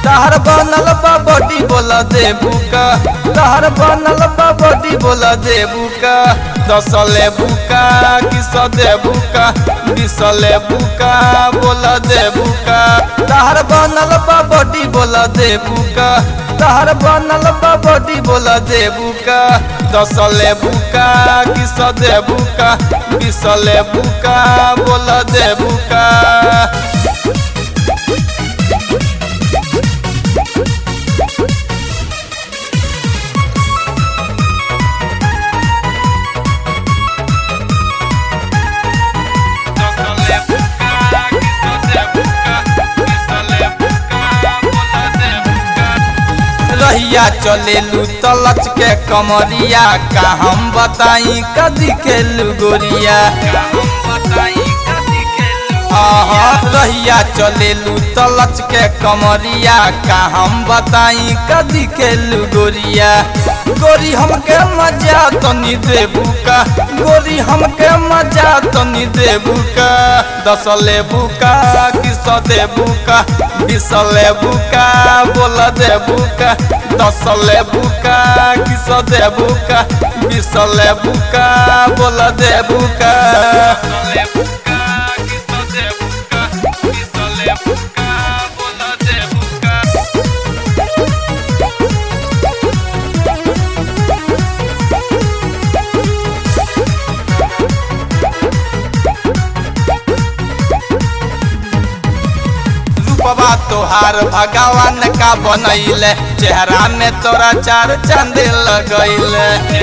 तहर बनल बा बॉडी बोला देबू का तहर बनल बा बॉडी बोला देबू का दस लेबू का किस देबू का बीस लेबू का बोला देबू का तहर बनल बा बॉडी बोला देबू का तहर बनल बा बॉडी बोला देबू का दस लेबू का किस देबू का बीस लेबू का बोला देबू का रहिया चलेलू तलच के कमरिया का हम बताई कदी खेलू गोरिया आहा रहिया चलेलू तलच के कमरिया का हम बताई कदी खेलू गोरिया गोरी हमके मजा तनी देबू का गोरी हमके मजा तनी देबू का दस लेबू का किस देबू का बीस लेबू का बोल देबू का दस लेबू का किस देबू का बीस लेबू का बोल देबू का रूपवा तोहार भगवान का बनैले चेहरा में तोरा चार चांद लगैले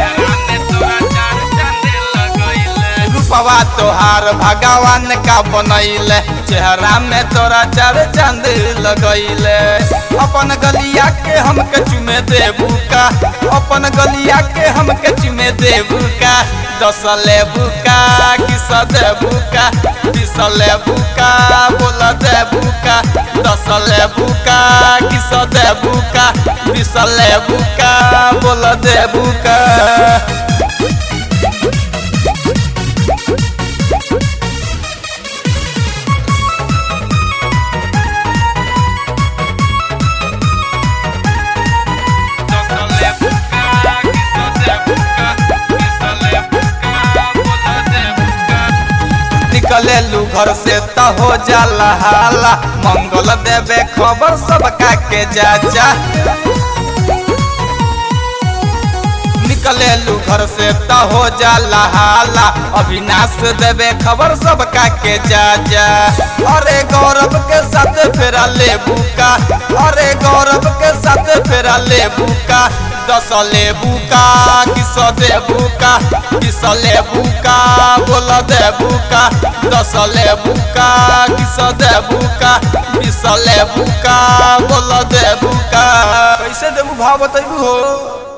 रूपवा तोहार भगवान का बनैले चेहरा में तोरा चार चांद लगैले अपन गलिया के हमके चुमे देबू का अपन गलिया के हमके चुमे देबू का दस लेबू का किस देबू का बीस लेबू का बोल देबू का दस लेबू का किस देबू का बीस लेबू का बोल देबू का निकलेलू घर से त हो जाला हाला मंगल देवे खबर सबका के जाचा निकलेलू घर से त हो जाला हाला अविनाश देवे खबर सबका के जाचा अरे गौरव के साथ फेरा लेबू का अरे गौरव के साथ फेरा लेबू का दस लेबू का किस देबू का किस लेबू का बोल देबू का दस लेबू का किस देबू का बीस लेबू का बोल देबू का कैसे देबू भाव बतैबू हो